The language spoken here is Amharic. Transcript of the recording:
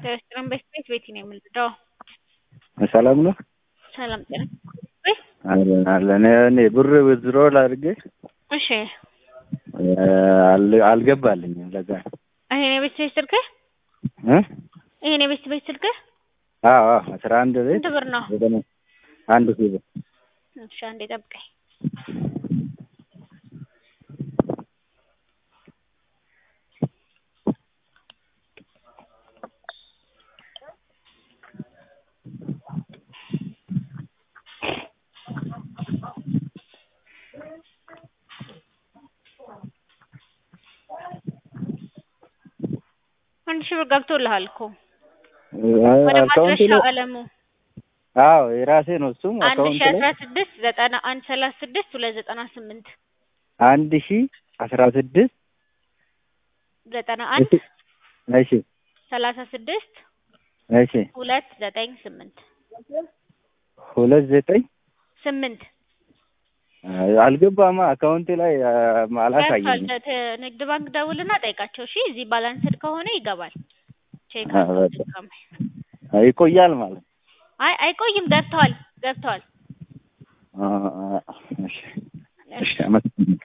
ከኤርትራን በስቤት ቤቲ ነው የምንረዳው። ሰላም ነው ሰላም ጤና አለን አለን። እኔ ብር ዊዝድሮል አድርጌ እሺ፣ አል- አልገባልኝም። ለዛ ይሄን የቤት ቤት ስልክህ እ ይሄን የቤት ቤት ስልክህ አዎ አዎ፣ አስራ አንድ ቤት ስንት ብር ነው? ዘጠና አንድ ሺህ ብር እሺ፣ አንዴ ጠብቀኝ። አንድ ሺህ ብር ገብቶልሃል እኮ ወደ አካውንት ማድረሻው ላይ አለሙ አዎ የራሴ ነው እሱም አንድ አካውንት ሺህ ላይ አስራ ስድስት ዘጠና አንድ ሰላሳ ስድስት ሁለት ዘጠና ስምንት አንድ ሺህ አስራ ስድስት ዘጠና አንድ እሺ ሰላሳ ስድስት እሺ ሁለት ዘጠኝ ስምንት ሁለት ዘጠኝ ስምንት አልገባማ አካውንቴ ላይ ገብቷል። አላሳየኝም። ተ- ንግድ ባንክ ደውልና ጠይቃቸው። እሺ እዚህ ባላንስድ ከሆነ ይገባል። ቼክ አ፣ አድርገው በቃ። ድጋሜ። ይቆያል ማለት አይ አይቆይም፣ ገብተዋል ገብተዋል። አ፣ አ፣ እሺ እሺ አመሰግናለሁ።